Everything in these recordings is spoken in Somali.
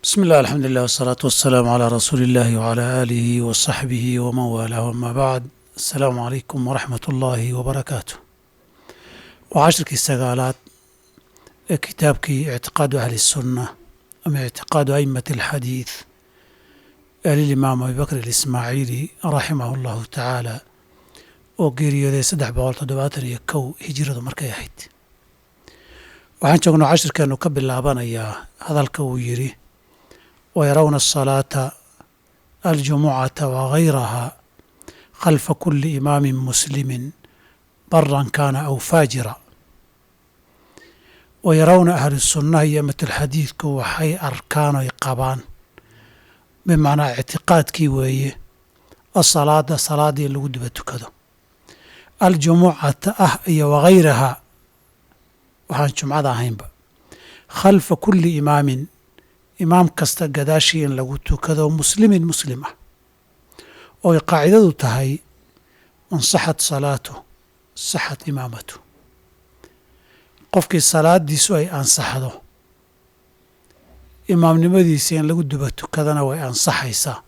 بسم الله الحمد لله والصلاة والسلام على رسول الله وعلى آله وصحبه ومن والاه وما بعد السلام عليكم ورحمة الله وبركاته وعشركii sagaalaad ee kitaabkii اعtiقاadu أهli السنة ama اعtiقاadu أئمة الxadيiث ee lilimaam abi bakr الإسmaaعiili raximah الlahu taعaalى oo geeriyooday saddex boqol toddobaatan iyo kow hijiradu markay ahayd waxaan joognaa cashirkeenu ka bilaabanayaa hadalka uu yidhi wayarawna الصalaaةa aljumucata wagayraha khalfa kuli imaami muslimi baran kana aw faajira wayarawna ahlu sunnaha iyo amatulxadiidku waxay arkaan oy qabaan bimacnaa ictiqaadkii weeye asalaada salaada in lagu duba tukado aljumucata ah iyo wagayraha waxaan jumcada ahaynba khalfa kuli imaamin imaam kasta gadaashii in lagu tukado muslimin muslim ah ooy qaacidadu tahay man saxat salaatu saxat imaamatu qofkii salaadiisu ay ansaxdo imaamnimadiisa in lagu duba tukadana way ansaxaysaa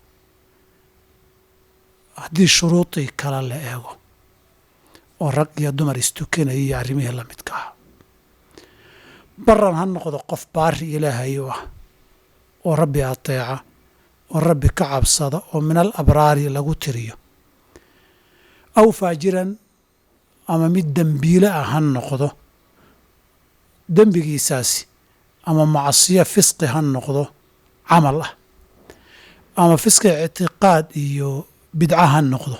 haddii shuruudii kale la eego oo rag iyo dumar istukanaya iyo arrimihii la midka ah baran ha noqdo qof baari ilaahay u ah oo rabbi ateeca oo rabbi ka cabsada oo min al abraari lagu tiriyo aw faajiran ama mid dembiile ah ha noqdo dembigiisaasi ama macsiyo fisqi ha noqdo camal ah ama fisqi ictiqaad iyo bidca ha noqdo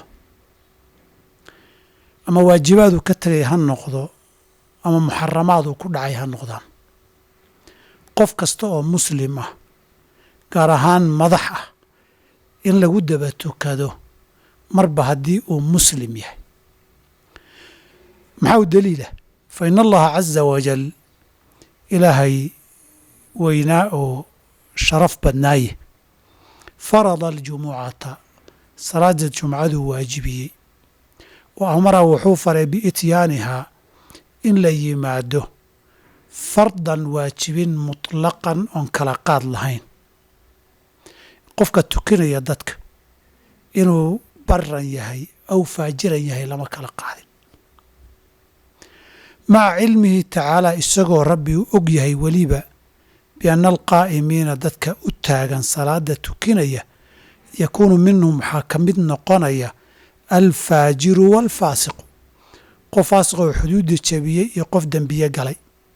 ama waajibaadu ka tegay ha noqdo ama muxaramaadu ku dhacay ha noqdaan qof kasta oo muslim ah gaar ahaan madax ah in lagu daba tukado marba haddii uu muslim yahay maxaa u daliila fa in allaha caza wajal ilaahay weynaa oo sharaf badnaaye farada aljumucata salaada jumcaduu waajibiyey wa amara wuxuu faray biityaanihaa in la yimaado fardan waajibin mutlaqan oon kala qaad lahayn qofka tukanaya dadka inuu baran yahay aw faajiran yahay lama kala qaadin maca cilmihi tacaalaa isagoo rabbi u og yahay weliba bianna alqaa'imiina dadka u taagan salaada tukinaya yakuunu minhum waxaa ka mid noqonaya alfaajiru waalfaasiqu qof faasiqoo xuduudda jebiyey iyo qof dembiye galay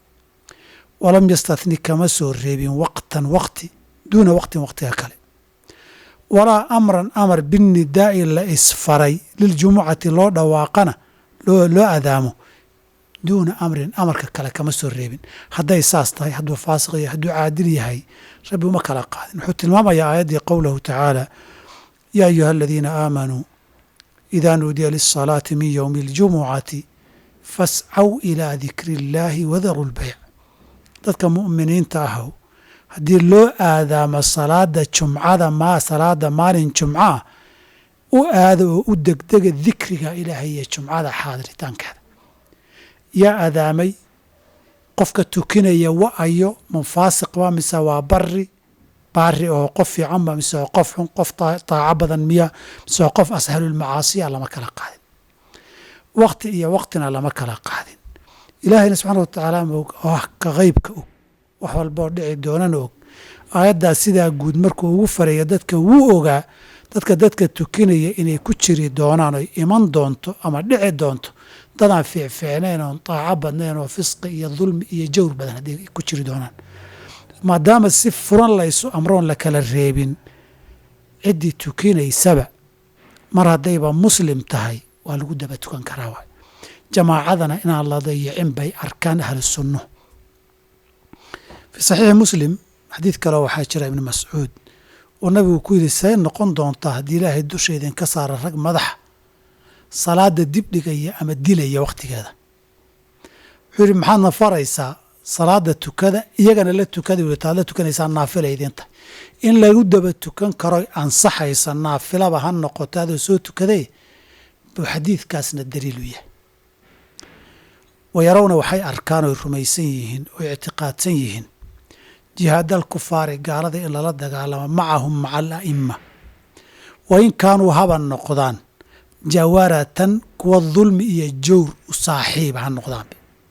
walam yastatni kama soo reebin waqtan waqti duuna waqtin waqtiga kale walaa amran amar binnidaa'i la isfaray liljumucati loo dhawaaqana loo adaamo duuna amrin amarka kale kama soo reebin hadday saas tahay hadduu faasiq yahay hadduu caadil yahay rabbi uma kala qaadin wuxuu tilmaamayaa aayaddii qowlahu tacaala yaa ayuha aladiina aamanuu idaa nuudiya lisalaati min yowmi aljumucati fascaw ilaa dikri illaahi wadaru lbayc dadka mu'miniinta ahow haddii loo aadaamo salaada jumcada ma salaada maalin jumcaah u aado oo u degdega dikriga ilaahay iyo jumcada xaadiritaankeeda yaa adaamay qofka tukinaya wa-ayo munfaasiqba mise waa bari baari oo qof fiicanba mise oo qof xun qof taaco badan miya mise oo qof ashalulmacaasiya lama kala qaadin waqti iyo waqtina lama kala qaadin ilaahayna subxaana wa tacaala moog oo ka qeybka og wax walboo dhici doonana og aayaddaas sidaa guud markuu ugu faraya dadka wuu ogaa dadka dadka tukinaya inay ku jiri doonaan oy iman doonto ama dhici doonto dadaan fiicfiicnayn oon taaco badnayn oo fisqi iyo dulmi iyo jawr badan hadday ku jiri doonaan maadaama si furan laysu amroon la kala reebin ciddii tukinaysaba mar haddayba muslim tahay waa lagu daba tukan karaa waay jamaacadana inaan la dayicin bay arkaan ahlu sunno fii saxiixi muslim xadiid kaleo waxaa jira ibni mascuud oo nabigu ku yidhi see noqon doontaa haddii ilaahay dusha idinka saara rag madaxa salaada dib dhigaya ama dilaya wakhtigeeda wuxuu yidhi maxaadna faraysaa salaada tukada iyagana la tukada wi taad la tukanaysaa naafila idinta in lagu daba tukan karo ansaxaysa naafilaba ha noqoto adoo soo tukaday buu xadiidkaasna daliilu yahay wayarawna waxay arkaan oy rumaysan yihiin oy ictiqaadsan yihiin jihaadal kufaari gaalada in lala dagaalamo macahum maca ala'ima wa in kaanuu haba noqdaan jawaratan kuwa dulmi iyo jawr u saaxiiba ha noqdaan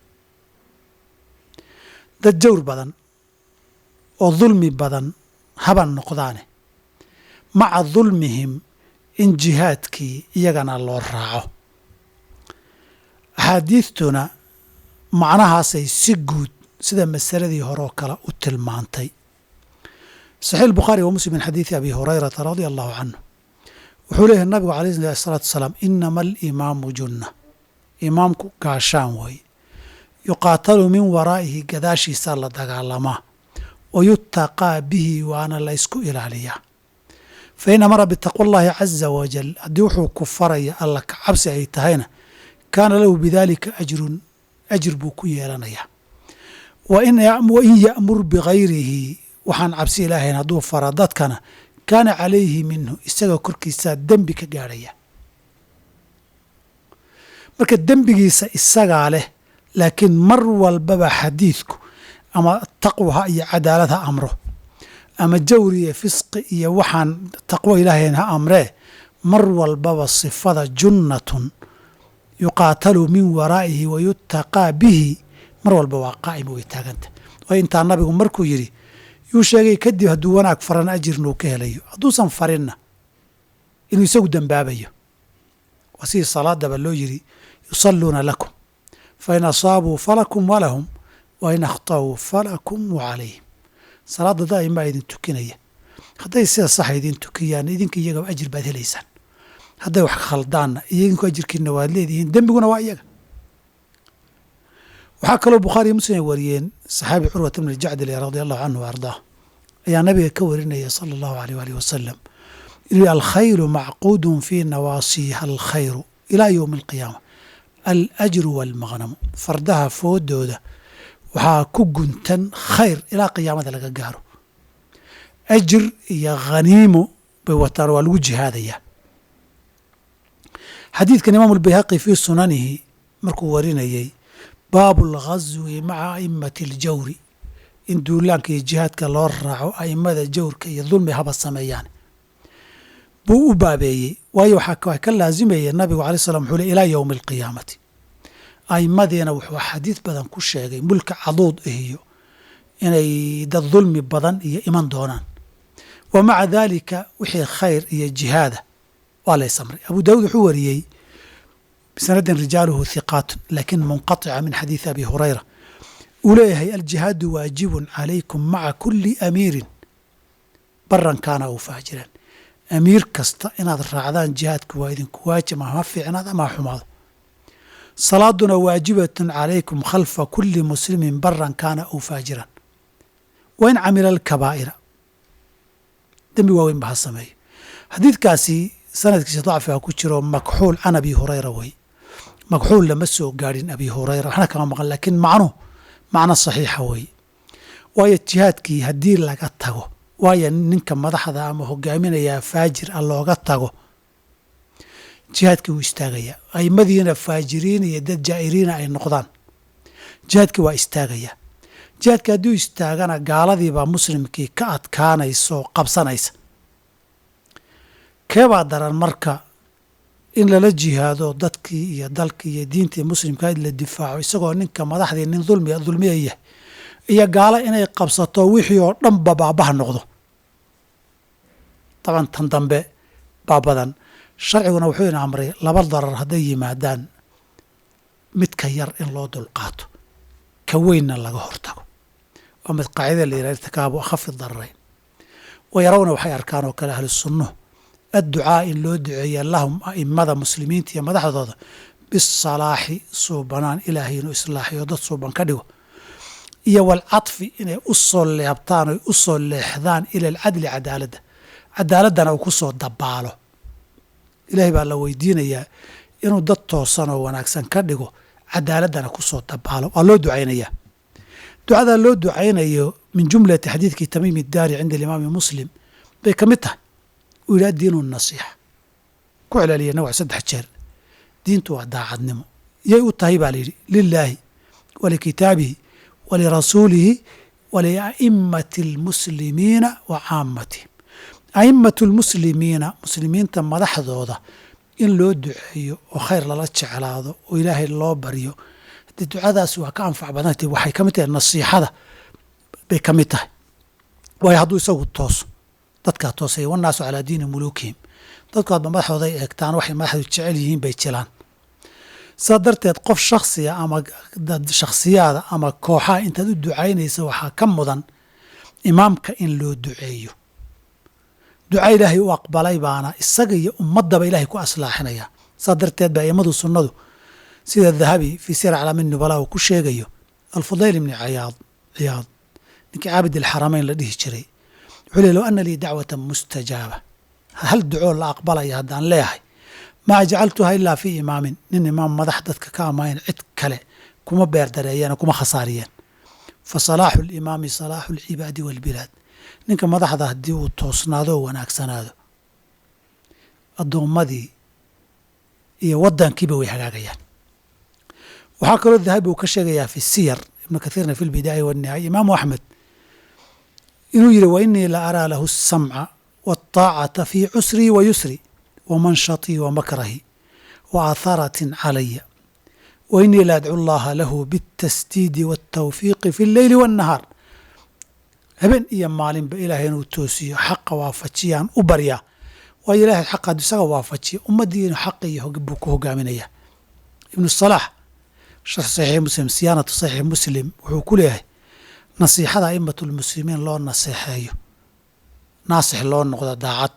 dad jawr badan oo dulmi badan haba noqdaane maca dulmihim in jihaadkii iyagana loo raaco axaadiidtuna macnahaasay si guud sida masaladii hore oo kale u tilmaantay saxiix bukhaari wa muslim min xadiidi abi hurayrata radia allahu canhu wuxuu leeyahay nabigu alayh salaatu wasalaam inama alimaamu junna imaamku gaashaan weeye yuqaatalu min waraa'ihi gadaashiisaa la dagaalamaa wa yutaqaa bihi waana la ysku ilaaliyaa fa in amara bitaqwa allahi caza wajal haddii wuxuu ku faraya alla ka cabsi ay tahayna kaana lahu bidalika ajrun ajir buu ku yeelanayaa wa in ya'mur bigayrihi waxaan cabsi ilaahayn hadduu fara dadkana kaana calayhi minhu isaga korkiisaa dembi ka gaadhaya marka dembigiisa isagaa leh laakiin mar walbaba xadiidku ama taqwaha iyo cadaalad ha amro ama jawri iyo fisqi iyo waxaan taqwo ilaahayn ha amree mar walbaba sifada junnatun yuqaatalu min waraa'ihi wa yutaqaa bihi mar walba waa qaa'ima way taaganta waayo intaa nabigu markuu yidhi yuu sheegay kadib hadduu wanaag farana ajirna uu ka helayo hadduusan farinna inuu isagu dembaabayo waa sidii salaadaba loo yidhi yusalluuna lakum fain asaabuu falakum walahum wa in akhta'uu falakum wa calayhim salaadda daa'imaa idin tukinaya hadday sida saxa idin tukiyaan idinka iyagaba ajir baad helaysaan hadday wax khaldaanna idinku ajirkiina waad leedihiin dembiguna waa iyaga waxaa kaloo bukhaariyo muslim ay wariyeen saxaabi curwat bn jacdil radi allahu canhu wa ardaah ayaa nabiga ka warinaya sala allahu aleyh waalih wasalam inuu alkhayru macquudun fii nawaasiiha alkhayru ilaa yowmi alqiyaama alajru waalmaqnamu fardaha foodooda waxaa ku guntan khayr ilaa qiyaamada laga gaaro ajir iyo khaniimo bay wataan waa lagu jihaadayaa xadiidkan imaamu albayhaqi fii sunanihi markuu warinayey baabu alghaswi maca a'immati aljawri in duulaanka iyo jihaadka loo raaco a'immada jawrka iyo dulmi haba sameeyaan buu u baabeeyey waayo waxaa ka laasimaya nabigu alay slam wuxuu le ilaa yowmi alqiyaamati a'immadiina wuxuu xadiid badan ku sheegay mulka caduud iyo inay dad dulmi badan iyo iman doonaan wa maca daalika wixii khayr iyo jihaada waa lays amray abu daawuud wuxuu wariyey bisanadin rijaaluhu hiqaatun laakin munqaطica min xadiidi abi hurayra uu leeyahay aljihaadu waajibun calaykum maca kuli amiirin baran kaana aw faajiran amiir kasta inaad raacdaan jihaadku waa idinku waajib ama ha fiicnaad ama ha xumaado salaaduna waajibatun calaykum khalfa kuli muslimin baran kaana aw faajiran wa in camila alkabaa'ira dembi waaweyn ba ha sameeyo xadiidkaasi sanadkiisa dacfiga ku jiro makxuul can abi hurayra wey makxuul lama soo gaadhin abi hurayra waxna kama maqan laakiin macnuhu macno saxiixa weeye waayo jihaadkii haddii laga tago waayo ninka madaxda ama hogaaminayaa faajir a looga tago jihaadkii wuu istaagayaa aimadiina faajiriin iyo dad jaa'iriina ay noqdaan jihaadkii waa istaagayaa jihaadkii hadduu istaagana gaaladiibaa muslimkii ka adkaanaysa oo qabsanaysa keebaa daran marka in lala jihaado dadkii iyo dalkii iyo diintii muslimka la difaaco isagoo ninka madaxdii nin dulmi dulmiya yahay iyo gaalo inay qabsato wixii oo dhanba baabaha noqdo daban tan dambe baa badan sharciguna wuxuu ina amray laba darar hadday yimaadaan midka yar in loo dulqaato ka weynna laga hortago waa mid qaacida la yidhaha irtikaabu akhafi dararayn wa yarawna waxay arkaan oo kale ahlu sunnuhu adducaa in loo duceeya lahum a'immada muslimiinta iyo madaxdooda bisalaaxi suubanaan ilaahay inuu islaaxiyo dad suuban ka dhigo iyo walcadfi inay u soo leebtaan oy u soo leexdaan ila alcadli cadaaladda cadaaladdana uu ku soo dabaalo ilaahay baa la weydiinayaa inuu dad toosan oo wanaagsan ka dhigo cadaaladdana ku soo dabaalo waa loo ducaynayaa ducadaa loo ducaynayo min jumlati xadiidkii tamiim iddaari cinda alimaami muslim bay ka mid tahay uu yidhaha diinu nasiixa ku celeliya nawc saddex jeer diintu waa daacadnimo yay u tahay baa layidhi lilaahi walikitaabihi walirasuulihi walia'immati almuslimiina wa caamatihim a'immatu lmuslimiina muslimiinta madaxdooda in loo duceeyo oo khayr lala jeclaado oo ilaahay loo baryo haddii ducadaasi waa ka anfac badantay waxay ka mid tahay nasiixada bay ka mid tahay waayo hadduu isagu tooso dadkaa toosaya wannaasu calaa diini muluukihim dadku hadba madaxooda ay eegtaan waxay madaxdu jecel yihiin bay jilaan saa darteed qof shaksiya ama dad shakhsiyaada ama kooxaha intaad u ducaynaysa waxaa ka mudan imaamka in loo duceeyo duca ilaahay u aqbalay baana isaga iyo ummaddaba ilaahay ku aslaaxinaya saa darteed ba a'immadu sunnadu sida dahabi fii sir calaamin nubala uu ku sheegayo alfudayl ibni cayaad ciyaad ninkii caabid alxaramayn la dhihi jiray wuxuu ley low ana lii dacwatan mustajaaba hal ducoo la aqbalaya haddaan leeyahay maa jacaltuha ilaa fii imaamin nin imaam madax dadka ka amayn cid kale kuma beerdareeyeen kuma khasaariyeen fa salaaxu limaami salaaxu alcibaadi waalbilaad ninka madaxda haddii uu toosnaado oo wanaagsanaado addoommadii iyo waddankiiba way hagaagayaan waxaa kaloo dahabi uu ka sheegayaa fi siyar ibnu kathiirna fi lbidaaya wannihaaya imaamu axmed inuu yidhi wa inii la araa lahu asamca waataacata fii cusrii wa yusri wa manshatii wa makrahi wa atharatin calaya wa inii la adcu llaha lahu biاltasdiidi waاltawfiiqi fi اlleyli waاnnahaar habeen iyo maalinba ilaahay inuu toosiyo xaqa waafajiyaan u baryaa waayo ilaahay xaqa hadduu isaga waafajiya ummaddii inuu xaqa iyo buu ku hogaaminaya ibnu salaax sharx saxiix muslim siyaanatu saxiix muslim wuxuu ku leeyahay nasiixada a'immatu lmuslimiin loo naseexeeyo naasix loo noqdo daacad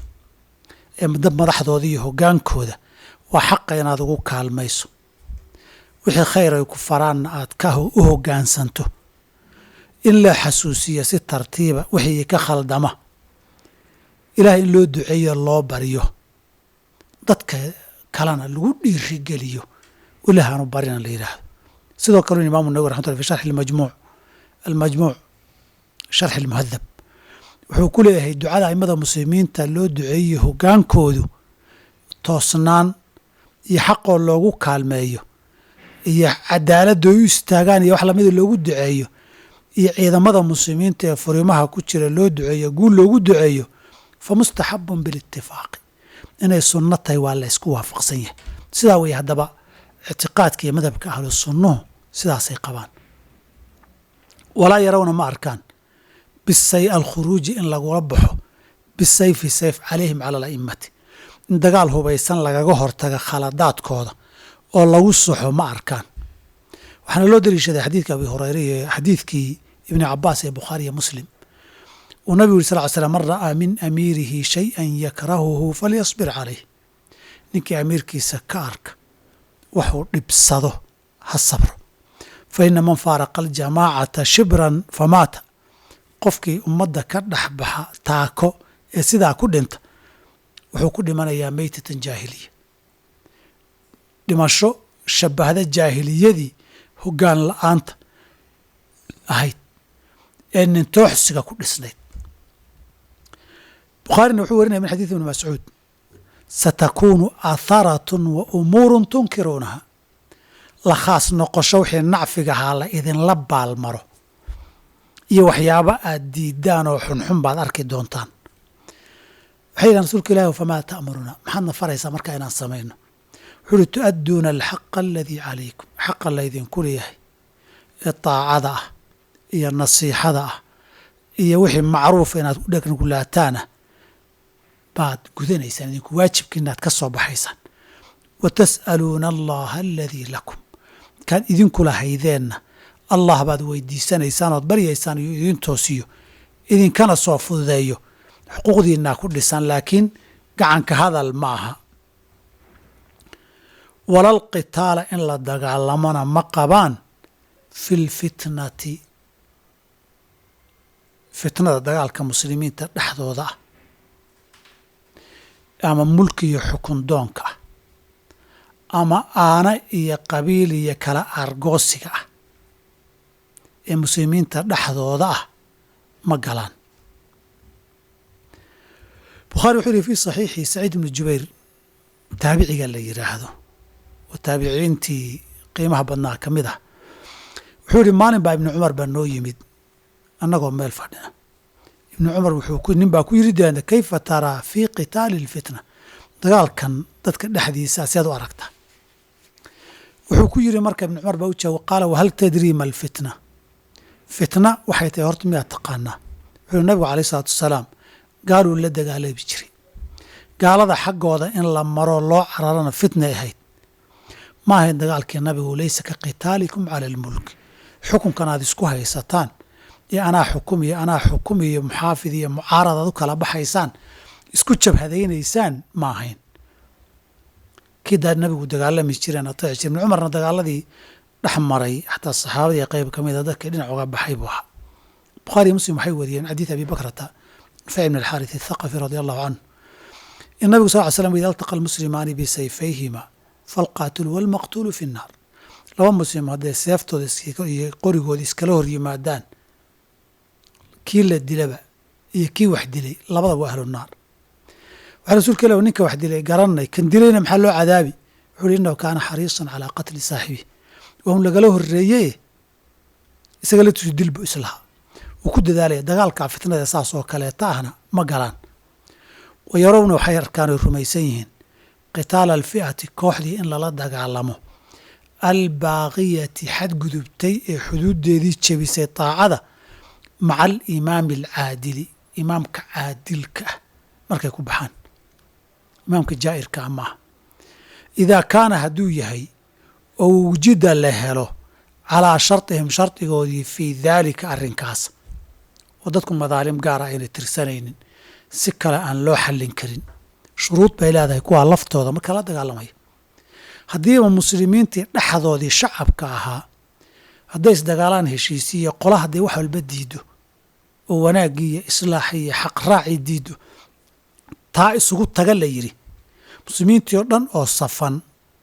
ee dad madaxdooda iyo hoggaankooda waa xaqa inaad ugu kaalmayso wixii khayr ay ku faraanna aad ka u hoggaansanto in la xasuusiyo si tartiiba wixii ka khaldama ilaahay in loo duceeyo loo baryo dadka kalena lagu dhiirigeliyo ilahaanu barina la yidhaahdo sidoo kale imaamu nawwi raxmatullah fi sharxi almajmuuc almajmuuc sharxi almuhadab wuxuu ku leeyahay ducada aimada muslimiinta loo duceeyo hoggaankoodu toosnaan iyo xaqoo loogu kaalmeeyo iyo cadaaladda ay u istaagaan iyo wax lamida loogu duceeyo iyo ciidamada muslimiinta ee furimaha ku jira loo duceeyo guul loogu duceeyo fa mustaxabun bilitifaaqi inay sunno tahay waa la ysku waafaqsan yahay sidaa weeye haddaba ictiqaadka iyo madhabka ahlu sunnuhu sidaasay qabaan walaa yarawna ma arkaan bisay alkhuruuji in lagula baxo bisayfi sayf calayhim cala ala'immati in dagaal hubaysan lagaga hortaga khaladaadkooda oo lagu soxo ma arkaan waxaana loo daliishaday xadiidka abi hureyre iyo xadiidkii ibni cabaas ee bukhaari iyo muslim uu nabigu yuri sal ly slam man ra'aa min amiirihi shay-an yakrahuhu falyasbir calayh ninkii amiirkiisa ka arka waxuu dhibsado ha sabro fa ina man faaraqa aljamaacata shibran famaata qofkii ummadda ka dhex baxa taako ee sidaa ku dhinta wuxuu ku dhimanayaa meytatan jaahiliya dhimasho shabahda jaahiliyadii hoggaan la-aanta ahayd ee nintooxsiga ku dhisnayd bukhaarina wuxuu warinaya min xadiid ibni mascuud satakuunu aatharatun wa umuurun tunkiruunaha la khaas noqosho wixii nacfigahaa la idinla baalmaro iyo waxyaabo aad diidaan oo xunxun baad arki doontaan waxay yidhahan rasuulka ilahi famaa ta'muruna maxaadna faraysaa markaa inaan samayno wuxuu uhi tu'adduuna alxaqa aladii calaykum xaqa laydinku leeyahay ee daacada ah iyo nasiixada ah iyo wixii macruufa inaad ku dhegngulaataana baad gudanaysaan idinku waajibka inaad ka soo baxaysaan wa tas'aluuna allaha aladii lakum kaad idinku lahaydeenna allah baad weydiisanaysaan ood baryaysaan iyo idin toosiyo idinkana soo fududeeyo xuquuqdiinaa ku dhisan laakiin gacanka hadal ma aha walal qitaala in la dagaalamona ma qabaan fi lfitnati fitnada dagaalka muslimiinta dhexdooda ah ama mulki iyo xukun doonka ah ama aana iyo qabiil iyo kala argoosiga ah ee muslimiinta dhexdooda ah ma galaan bukhaari wuxuu yihi fi saxiixi saciid ibnu jubayr taabiciga la yidhaahdo oo taabiciintii qiimaha badnaa ka mid ah wuxuu yihi maalin baa ibnu cumar baa noo yimid annagoo meel fadhina ibnu cumar wuxuu nin baa ku yiri deenda kayfa taraa fii qitaali lfitna dagaalkan dadka dhexdiisa seed u aragtaa wuxuu ku yiri marka ibnu cumar baa u jawaab qaala wahal tadrii ma alfitna fitna waxay tahay horta miyaad taqaanaa wuxuu yiri nabigu alayh isalaatu wasalaam gaaluu la dagaalami jiray gaalada xaggooda in la maro loo cararana fitnay ahayd ma ahayn dagaalkii nabigu laysa ka qitaalikum cala almulk xukunkan aad isku haysataan iyo anaa xukum iyo anaa xukum iyo muxaafid iyo mucaarad aad u kala baxaysaan isku jabhadaynaysaan ma ahayn kii daa nabigu dagaalami jireen ateeci jire ibn cumarna dagaaladii dhex maray xataa saxaabadii qayb ka mida dadkii dhinac uga baxay buu ahaa bukhaari muslim waxay wariyeen xadiid abi bakrata nufay ibn alxaaris athaqafi radi allahu canhu in nabigu sal ly slam ida altaqa almuslimaani bisayfayhima falqaatilu walmaqtuulu fi nnaar laba muslim hadday seeftooda iyo qorigooda iskala hor yimaadaan kii la dilaba iyo kii wax dilay labada waa ahlu naar waxaa rasuulka ilah ninka wax dilay garanay kan dilayna maxaa loo cadaabi wuxuu uhi innahu kaana xariisan calaa qatli saaxibihi waa un lagala horreeye isaga la tusi dilbu islaha wuu ku dadaalaya dagaalkaa fitnada saas oo kaleeta ahna ma galaan wa yarowna waxay arkaan oy rumaysan yihiin qitaala alfi'ati kooxdii in lala dagaalamo albaaqiyati xadgudubtay ee xuduuddeedii jebisay taacada maca alimaami alcaadili imaamka caadilka ah markay ku baxaan imaamka jaa'irka ah maaha idaa kaana hadduu yahay oo wujida la helo calaa sharطihim shardigoodii fii daalika arrinkaas oo dadku madaalim gaara aynay tirsanaynin si kale aan loo xallin karin shuruud bay leedahay kuwaa laftooda marka la dagaalamaya haddiiba muslimiintii dhexdoodii shacabka ahaa hadday isdagaalaan heshiisiiyo qola hadday wax walba diido oo wanaaggii iyo islaaxii iyo xaqraacii diido taa isugu taga la yidhi muslimiintii oo dhan oo safan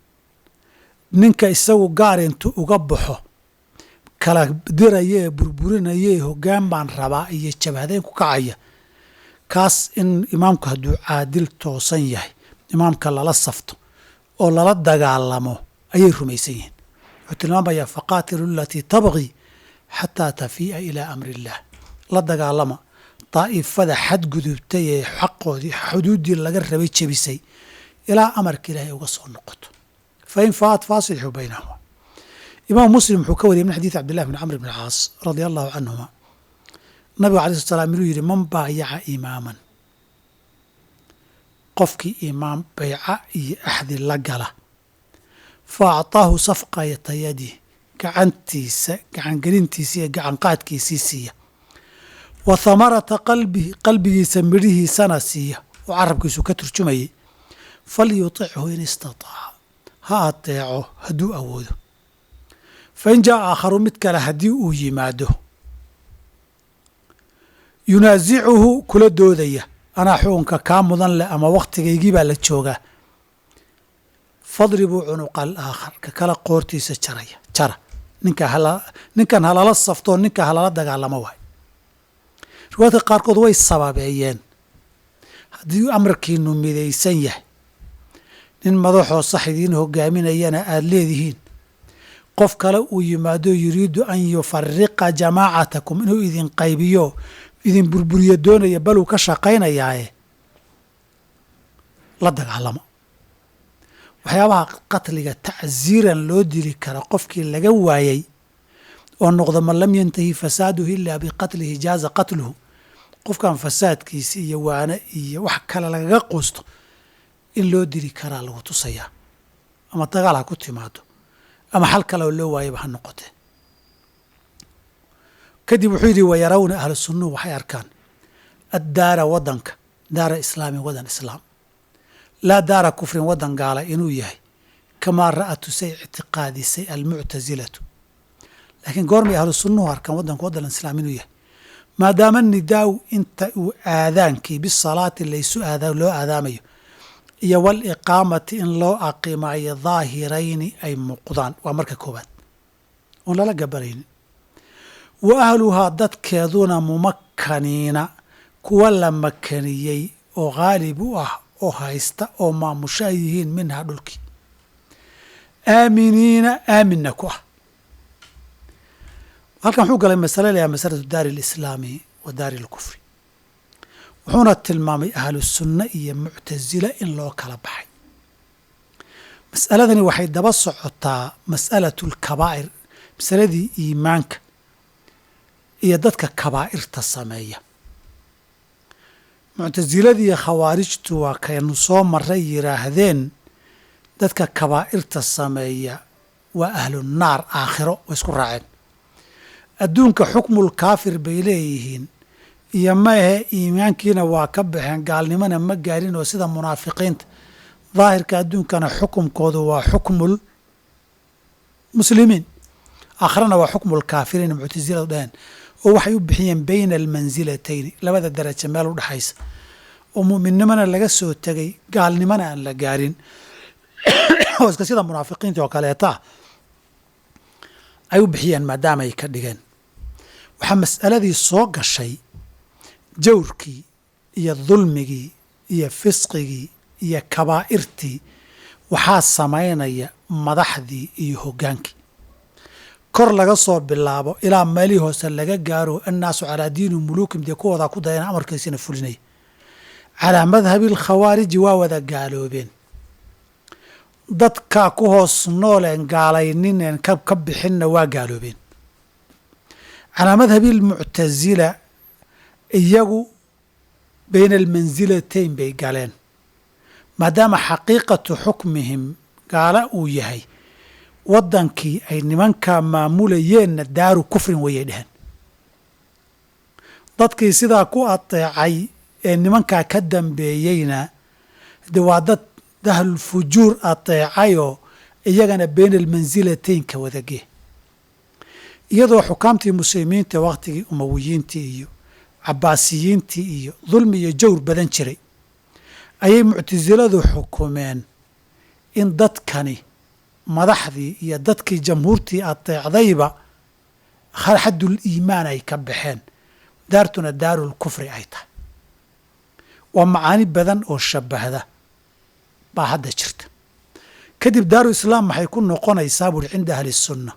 ninka isagu gaar intuu uga baxo kala diraya ee burburinaya ee hoggaan baan rabaa iyo jabhadeyn ku kacaya kaas in imaamku hadduu caadil toosan yahay imaamka lala safto oo lala dagaalamo ayay rumaysan yihiin wuxuu tilmaamayaa faqaatilu alatii tabqii xataa tafii'a ilaa amri illaah la dagaalama daa'ifada xadgudubtay ee xaqoodii xuduuddii laga rabay jebisay ilaa amarka ilaahay uga soo noqoto fain faat faasilxuu baynahuma imaam muslim wuxuu ka wariyay min xadiid cabdillahi bn camr bn caas radia allahu canhuma nabigu alay slat slam inuu yidhi man baayaca imaaman qofkii imaam bayca iyo axdi la gala fa acطaahu safqayata yadih gacantiisa gacangelintiisa iyo gacanqaadkiisii siiya wa hamarata qalbihi qalbigiisa midhihiisana siiya oo carabkiisu ka turjumayay falyutichu in istataaca ha adeeco hadduu awoodo fain jaa aakharu mid kale haddii uu yimaado yunaasicuhu kula doodaya anaa xukunka kaa mudan leh ama wakhtigaygii baa la joogaa fadribuu cunuqa alaakhar ka kala qoortiisa jaraya jara ninka hala ninkan halala saftoo ninka halala dagaalamo waay riwaayadka qaarkood way sababeeyeen haddii amarkiinu midaysan yahay nin madaxoo sax idiin hogaaminayana aada leedihiin qof kale uu yimaado yuriidu an yufariqa jamaacatakum inuu idin qaybiyo idin burburiyo doonaya baluu ka shaqaynayaaye la dagaalamo waxyaabaha qatliga tacsiiran loo dili kara qofkii laga waayey oo noqdo man lam yantahi fasaaduhu ilaa biqatlihi jaaza qatluhu qofkan fasaadkiisa iyo waane iyo wax kale lagaga quusto in loo dili karaa lagu tusayaa ama dagaal ha ku timaado ama xal kale oo loo waayaba ha noqotee kadib wuxuu yidhi wayarawna ahlu sunnuhu waxay arkaan addaara waddanka daara islaamin waddan islaam laa daara kufrin waddan gaala inuu yahay kamaa ra'atu say ictiqaadisay almuctasilatu laakiin goormay ahlu sunnuhu arkaan waddanka waddan islaam inuu yahay maadaama nidaaw inta uu aadaankii bisalaati laysu aada loo aadaamayo iyo waliqaamati in loo aqimayo daahirayni ay muuqdaan waa marka koowaad oon lala gabaraynin wa ahluhaa dadkeeduna mumakkaniina kuwa la makaniyey oo khaalib u ah oo haysta oo maamusho ay yihiin minhaa dhulkii aaminiina aaminna ku ah halkan wuxuu galay masale layaha masalatu daari alislaami wa daari alkufri wuxuuna tilmaamay ahlu sunna iyo muctasila in loo kala baxay mas'aladani waxay daba socotaa mas'alatu alkabaa'ir masaladii iimaanka iyo dadka kabaa'irta sameeya muctasiladii khawaarijtu waa kaynu soo maray yidhaahdeen dadka kabaa'irta sameeya waa ahlu naar aakhiro way isku raaceen adduunka xukmul kaafir bay leeyihiin iyo maehe iimaankiina waa ka baxeen gaalnimona ma gaarin oo sida munaafiqiinta daahirka adduunkana xukumkoodu waa xukmul muslimiin aakhirana waa xukmul kaafiriin muctasiladu dhaheen oo waxay u bixiyeen bayna almansilatayni labada daraja meel u dhexaysa oo mu'minnimona laga soo tegay gaalnimona aan la gaarin oo iska sida munaafiqiinta oo kaleeta ah ay u bixiyeen maadaama ay ka dhigeen waxaa mas'aladii soo gashay jawrkii iyo dulmigii iyo fisqigii iyo kabaa'irtii waxaa samaynaya madaxdii iyo hoggaankii kor laga soo bilaabo ilaa meelihii hoose laga gaaro annaasu calaa diini muluukim dee kuwoodaa ku dayana amarkiisina fulinaya calaa madhabi alkhawaariji waa wada gaaloobeen dadkaa ku hoos nooleen gaalaynineen ka bixinna waa gaaloobeen calaa madhabi almuctasila iyagu bayna almansilatayn bay galeen maadaama xaqiiqatu xukmihim gaala uu yahay waddankii ay nimankaa maamulayeenna daaru kufrin wayay dheheen dadkii sidaa ku ateecay ee nimankaa ka dambeeyeyna de waa dad dahlul fujuur ateecayoo iyagana bayna almansilataynka wadagee iyadoo xukaamtii muslimiinta wakhtigii umawiyiintii iyo cabaasiyiintii iyo dulmi iyo jawr badan jiray ayay muctasiladu xukumeen in dadkani madaxdii iyo dadkii jamhuurtii ateecdayba xaddul iimaan ay ka baxeen daartuna daarul kufri ay tahay waa macaani badan oo shabahda baa hadda jirta kadib daaru islaam maxay ku noqonaysaa buuri cinda ahli sunna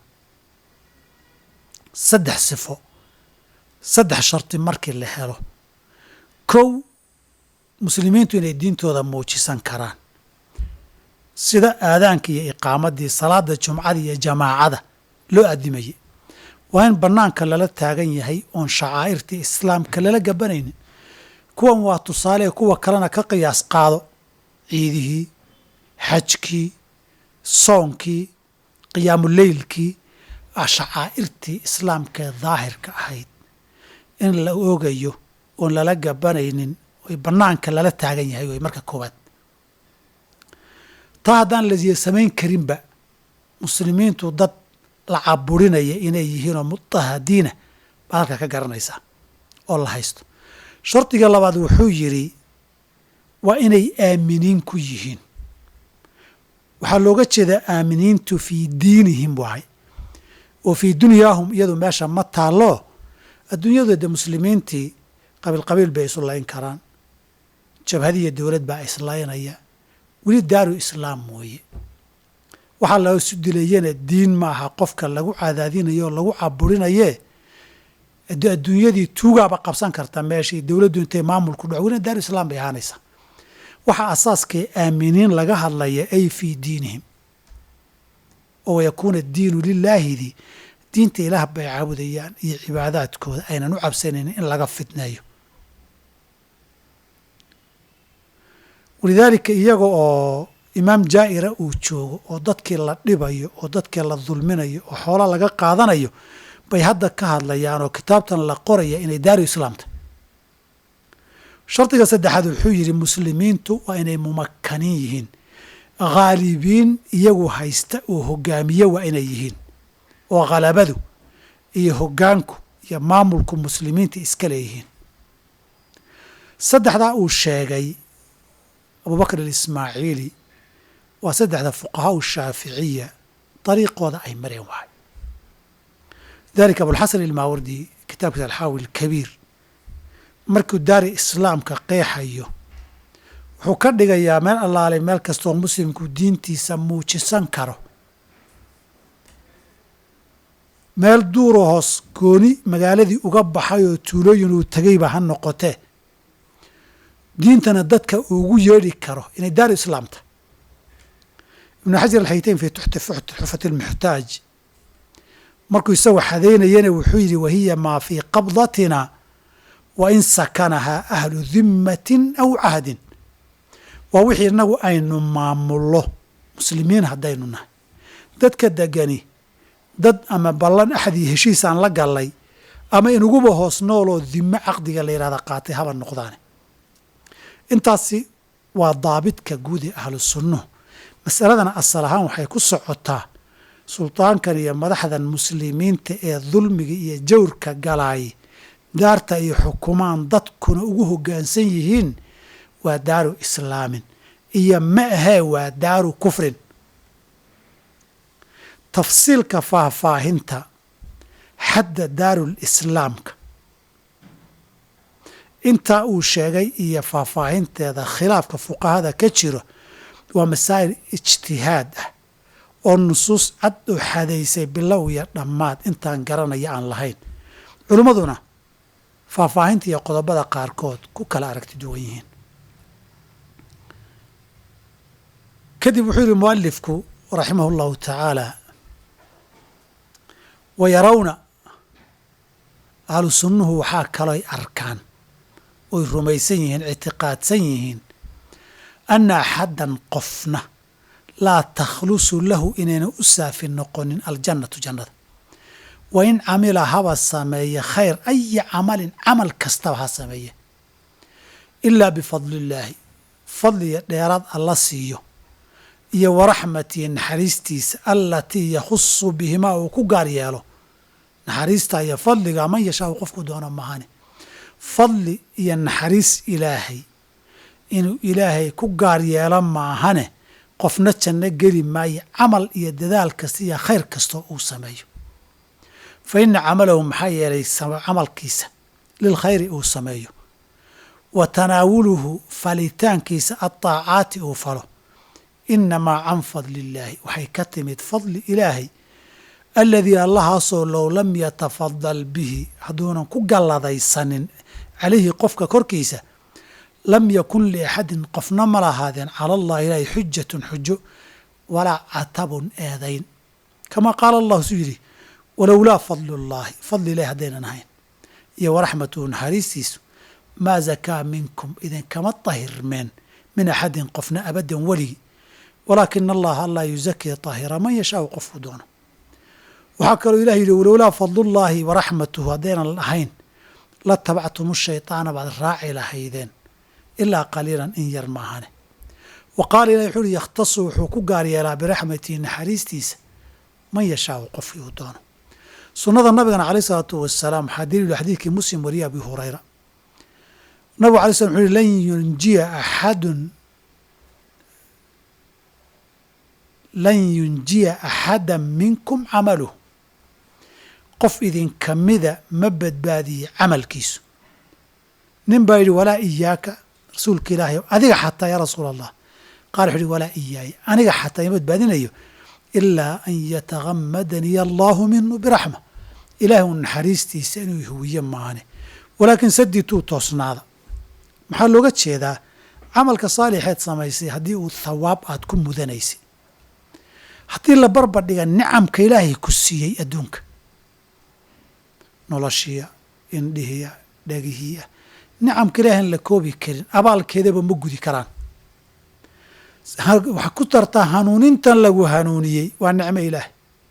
saddex sifo saddex sharti markii la helo kow muslimiintu inay diintooda muujisan karaan sida aadaanka iyo iqaamadii salaada jumcada iyo jamaacada loo adimayay waa in bannaanka lala taagan yahay oon shacaa'irtii islaamka lala gabanaynin kuwan waa tusaale kuwa kalena ka qiyaas qaado ciidihii xajkii soonkii qiyaamuleylkii shacaa'irtii islaamkaee daahirka ahayd in la oogayo oon lala gabanaynin oy bannaanka lala taagan yahay way marka koowaad taa haddaan lasiya samayn karinba muslimiintu dad la caburinaya inay yihiinoo mutahadiina baad halka ka garanaysaa oo la haysto shardiga labaad wuxuu yidhi waa inay aaminiin ku yihiin waxaa looga jeedaa aaminiintu fii diinihim waay oo fii dunyaahum iyadu meesha ma taallo adduunyadu de muslimiintii qabiil qabiil bay isu layn karaan jabhadiiyo dowlad baa islaynaya weli daaru islaam mooye waxaa la isu dilayana diin maaha qofka lagu cadaadinayo oo lagu caburinayee adduunyadii tuugaaba qabsan karta meeshii dowladdu intay maamulku dhaco welina daaru islaam bay ahaanaysaa waxaa asaaskee aaminiin laga hadlaya ay fii diinihim oo yakuuna diinu lilaahidii diinta ilaah bay caabudayaan iyo cibaadaadkooda aynan u cabsanaynin in laga fitneeyo walidaalika iyaga oo imaam jaa'ira uu joogo oo dadkii la dhibayo oo dadkii la dulminayo oo xoola laga qaadanayo bay hadda ka hadlayaan oo kitaabtan la qoraya inay daaru islaamta shardiga saddexaad wuxuu yidhi muslimiintu waa inay mumakaniin yihiin khaalibiin iyagu haysta oo hogaamiye waa inay yihiin oo khalabadu iyo hoggaanku iyo maamulku muslimiinta iska leeyihiin saddexdaa uu sheegay abubakr alismaaciili waa saddexda fuqahaa shaaficiya dariiqooda ay mareen wahay lidalika abulxasan ilmaawardi kitaabkiisa alxaawi alkabiir markuu daari islaamka qeexayo wuxuu ka dhigayaa meel allaalay meel kastooo muslimku diintiisa muujisan karo meel duuroo hoos gooni magaaladii uga baxay oo tuulooyin uu tegeyba ha noqotee diintana dadka ugu yeedhi karo inay daaru islaamta ibnu xajar alxayteyn fii xufati lmuxtaaj markuu isagoo xadaynayana wuxuu yidhi wahiya maa fii qabdatina wa in sakanahaa ahlu dimmatin aw cahdin waa wixii innagu aynu maamullo muslimiin haddaynu nahay dadka degani dad ama ballan axdii heshiisaan la gallay ama inuguba hoos nooloo dimo caqdiga la yidhahda qaatay haba noqdaane intaasi waa daabidka guud ee ahlu sunnuhu masaladana asal ahaan waxay ku socotaa suldaankan iyo madaxdan muslimiinta ee dulmiga iyo jawrka galaay daarta ay xukumaan dadkuna ugu hoggaansan yihiin waa daaru islaamin iyo ma ahee waa daaru kufrin tafsiilka faahfaahinta xadda daarul islaamka intaa uu sheegay iyo faahfaahinteeda khilaafka fuqahada ka jiro waa masaa'il ijtihaad ah oo nusuus cad oo xadaysay bilow iyo dhammaad intaan garanaya aan lahayn culimmaduna faahfaahinta iyo qodobada qaarkood ku kala aragti duwan yihiin kadib wuxuu yihi mualifku raximah اllahu tacaala wa yarawna ahlu sunnuhu waxaa kalooy arkaan oy rumaysan yihiin ictiqaadsan yihiin anna axaddan qofna laa takhlusu lahu inayna u saafi noqonin aljannatu jannada wa in camila haba sameeye khayr aya camalin camal kastaba ha sameeye ilaa bifadli illaahi fadliya dheeraad alla siiyo iyo waraxmatihi naxariistiisa allatii yakhusu bihimaa uu ku gaar yeelo naxariista iyo fadliga man yashaau qofku doono mahane fadli iyo naxariis ilaahay inuu ilaahay ku gaar yeelo maahane qofna janno geli maayo camal iyo dadaal kasta iyo khayr kastoo uu sameeyo fa ina camalahu maxaa yeelay camalkiisa lilkhayri uu sameeyo wa tanaawuluhu falitaankiisa adaacaati uu falo inamaa can fadli illaahi waxay ka timid fadli ilaahay aladii allahaasoo low lam yatafadal bihi hadduunan ku galladaysanin calayhi qofka korkiisa lam yakun liaxadin qofna ma lahaadeen cala allahi ilaahi xujatun xujo walaa catabun eedayn kamaa qaala allahu suu yidhi walowlaa fadlu llaahi fadli ilahi haddaynan ahayn iyo waraxmatuhu naxariistiisu maa zakaa minkum idinkama tahirmeen min axadin qofna abadan weligi walaakina allaha allaa yuzakii tahira man yashaau qofku doono waxaa kaloo ilah yidhi walowlaa fadlullaahi waraxmatuhu haddaynan ahayn la tabactum shayطaana baad raaci lahaydeen ilaa qaliilan in yar maahane wa qaala ilahi wuxuu uhi yakhtasu wuxuu ku gaar yeelaa biraxmatihi naxariistiisa man yashaau qofkii uu doono sunnada nabigana caleyh isalaatu wasalaam waxaa daliilu xadiidkii muslim wariye abi hurayra nabigu alay slam wuxu uhi lan yunjiya axadun lan yunjiya axada minkum camaluh qof idinka mida ma badbaadiye camalkiisu nin baa yidhi walaa iyaaka rasuulka ilaahay adiga xataa yaa rasuul allah qaal wuxu uhi walaa iyaaya aniga xataa ima badbaadinayo ilaa an yatagamadaniya allaahu minhu biraxma ilaahay un naxariistiisa inuu huwiye maane walaakin sadituu toosnaada maxaa looga jeedaa camalka saalixeed samaysay haddii uu thawaab aad ku mudanaysay haddii la barbardhiga nicamka ilaahay ku siiyey adduunka noloshiya indhihiya dhagihiya nicamka ilaahan la koobi karin abaalkeedaba ma gudi karaan waxaa ku dartaa hanuunintan lagu hanuuniyey waa nicmo ilaah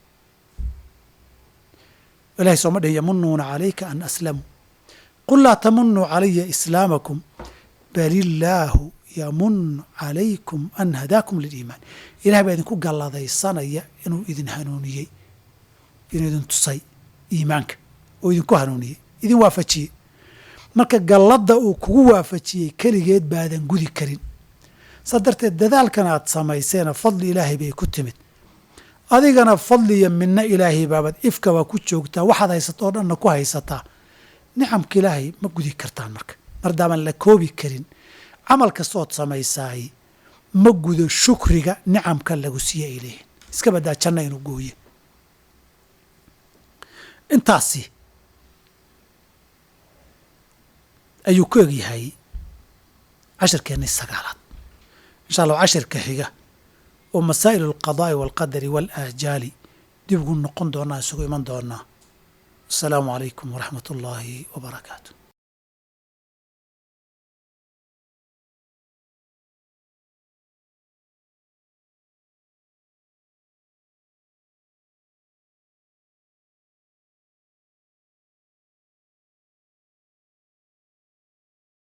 ilahay sooma dhihin yamunuuna calayka an aslamuu qul laa tamunuu calaya islaamakum bal illaahu yamunu calaykum an hadaakum liliimaan ilahay baa idinku galladaysanaya inuu idin hanuuniyey inuu idin tusay iimaanka oo idinku hanuuniyey idin waafajiyey marka galladda uu kugu waafajiyey keligeed baadan gudi karin saa darteed dadaalkan aad samayseena fadli ilaahay bay ku timid adigana fadli iyo midno ilaahay baabad ifkaba ku joogtaa waxaad haysato oo dhanna ku haysataa nicamka ilaahay ma gudi kartaan marka mardaaman la koobi karin camal kastood samaysaay ma gudo shukriga nicamka lagu siiye ay leeyihin iska baddaa janna inuu gooye intaasi ayuu ku egyahay cashirkeennii sagaalaad insha allah cashirka xiga oo masaa'il alqadaa'i waalqadari waalaajaali dib ugu noqon doonaa isugu iman doonaa asalaamu calaykum waraxmat ullaahi wa barakaatu